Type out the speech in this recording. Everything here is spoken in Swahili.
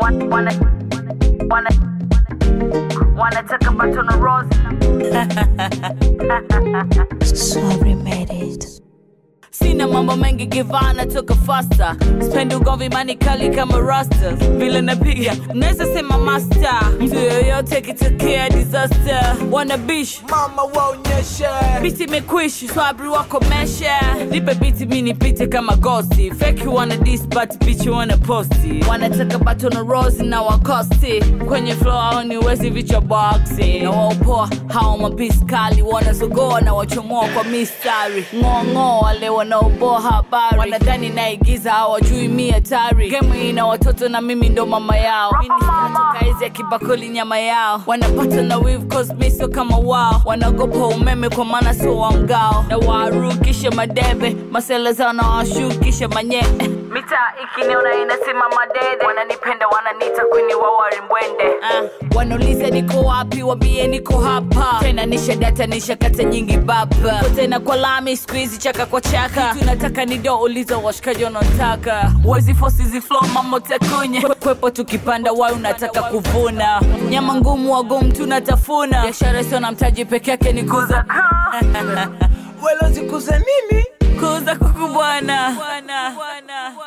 Wanna, wanna, wanna take a baton of rose. Sorry, made it. sina mambo mengi givana toka fasta spendi ugomvi mani kali kama rasta vile napiga unaweza sema master mtu yoyote akitokea disaster wana bish mama waonyeshe biti imekwishi swabri wako mesha nipe biti mi nipite kama gosti feki wana dis but bichi wana posti wanataka batono rosi na wakosti kwenye flow au niwezi vichwa boxi na waopoa hao mapisi kali wanazogoa na wachomoa kwa mistari ng'oong'oo wale wanaoboa habari wanadhani naigiza hawajui mi hatari gemu ina watoto na mimi ndo mama yao minatoka hizi ya kibakuli nyama yao wanapata na wiv cause mi sio kama wao wanaogopa umeme kwa maana sio wa mgao na warukisha madebe masela zao na washukisha manye Mitaa ikiniona inasimama dede, wananipenda wananiita kwini wa warimbwende. uh, wanauliza niko wapi wambie niko hapa tena nisha data nisha kata nyingi baba Ko tena kwa lami skuizi chaka kwa chaka tunataka ni do uliza washikaji wanaotaka wezi fosi ziflo mamotakunye kwepo tukipanda wai unataka kuvuna nyama ngumu wagumu tunatafuna biashara sio na mtaji peke yake ni kuza welozikuze nini kuza kuku bwana